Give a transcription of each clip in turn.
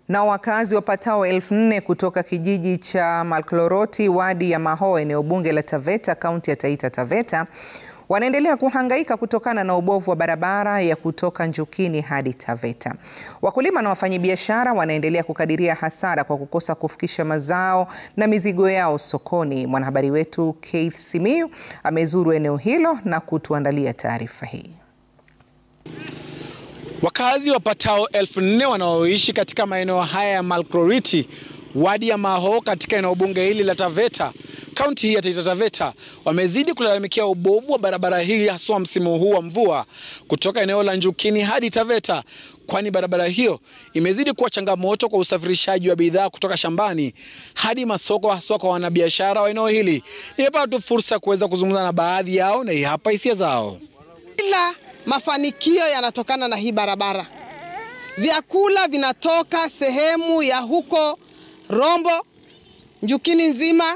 Na wakazi wapatao elfu nne kutoka kijiji cha Malkloroti wadi ya Maho eneo bunge la Taveta kaunti ya Taita Taveta wanaendelea kuhangaika kutokana na ubovu wa barabara ya kutoka Njukini hadi Taveta. Wakulima na wafanyabiashara wanaendelea kukadiria hasara kwa kukosa kufikisha mazao na mizigo yao sokoni. Mwanahabari wetu Keith Simiyu amezuru eneo hilo na kutuandalia taarifa hii. Wakazi wapatao elfu nne wanaoishi katika maeneo haya ya Malkloriti wadi ya Maho katika eneo bunge hili la Taveta kaunti hii ya Taita Taveta wamezidi kulalamikia ubovu wa barabara hii haswa msimu huu wa mvua kutoka eneo la Njukini hadi Taveta, kwani barabara hiyo imezidi kuwa changamoto kwa usafirishaji wa bidhaa kutoka shambani hadi masoko, haswa kwa wanabiashara wa eneo hili. Nimepata tu fursa ya kuweza kuzungumza na baadhi yao na hii hapa hisia zao. Ila mafanikio yanatokana na hii barabara. Vyakula vinatoka sehemu ya huko Rombo, Njukini nzima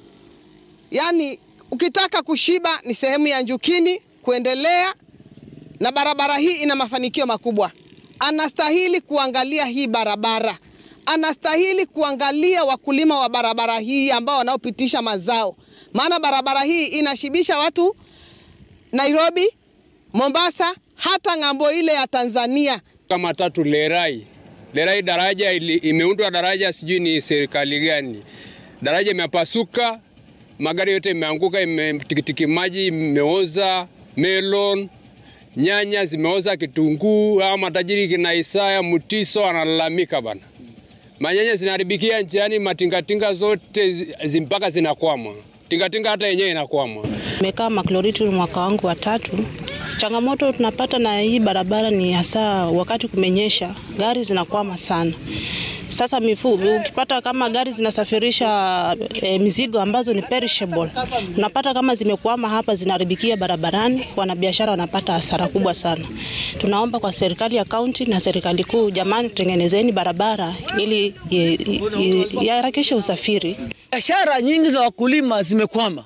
Yaani, ukitaka kushiba ni sehemu ya Njukini kuendelea, na barabara hii ina mafanikio makubwa. Anastahili kuangalia hii barabara, anastahili kuangalia wakulima wa barabara hii ambao wanaopitisha mazao, maana barabara hii inashibisha watu Nairobi, Mombasa, hata ng'ambo ile ya Tanzania. Kama tatu Lerai, Lerai daraja imeundwa, daraja sijui ni serikali gani, daraja imepasuka magari yote imeanguka, tikitiki maji imeoza, melon, nyanya zimeoza, kitunguu. Ama matajiri kina Isaya Mutiso analalamika bana, manyanya zinaharibikia njiani, matingatinga zote mpaka zinakwama, tingatinga hata yenyewe inakwama. Nimekaa Malkloriti mwaka wangu wa tatu. Changamoto tunapata na hii barabara ni hasa wakati kumenyesha, gari zinakwama sana. Sasa mifu, ukipata kama gari zinasafirisha e, mizigo ambazo ni perishable, unapata kama zimekwama hapa zinaharibikia barabarani, wanabiashara wanapata hasara kubwa sana. Tunaomba kwa serikali ya kaunti na serikali kuu, jamani, tutengenezeni barabara ili iharakishe usafiri. Biashara nyingi za wakulima zimekwama.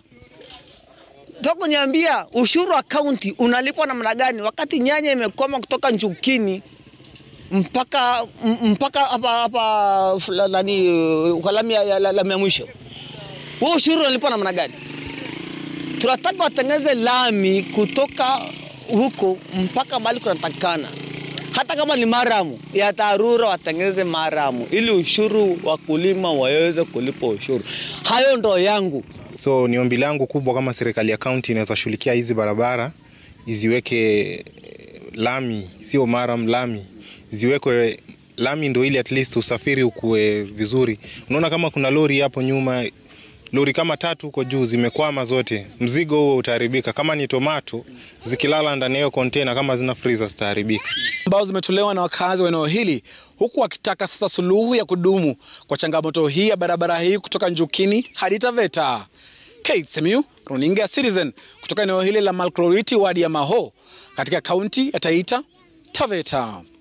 Toka niambia ushuru wa kaunti unalipwa namna gani wakati nyanya imekwama kutoka Njukini mpaka mpaka hapa hapa nani lami ya, ya mwisho. Huo ushuru unalipwa namna gani? Tunataka watengeneze lami kutoka huko mpaka mahali kunatakikana, hata kama ni maramu ya dharura, watengeneze maramu ili ushuru wakulima waweze kulipa ushuru. Hayo ndo yangu. So ni ombi langu kubwa, kama serikali ya kaunti inaweza shughulikia hizi barabara, iziweke lami, sio maram, lami ziwekwe lami, ndo ili at least usafiri ukue vizuri. Unaona kama kuna lori hapo nyuma, lori kama tatu huko juu zimekwama zote, mzigo huo utaharibika. Kama ni tomato zikilala ndani ya container, kama zina freezer zitaharibika. Ambao zimetolewa na wakazi wa eneo hili, huku wakitaka sasa suluhu ya kudumu kwa changamoto hii ya barabara hii kutoka Njukini hadi Taveta. Kate Simiyu, runinga ya Citizen kutoka eneo hili la Malkloriti wadi ya Maho katika kaunti ya Taita Taveta.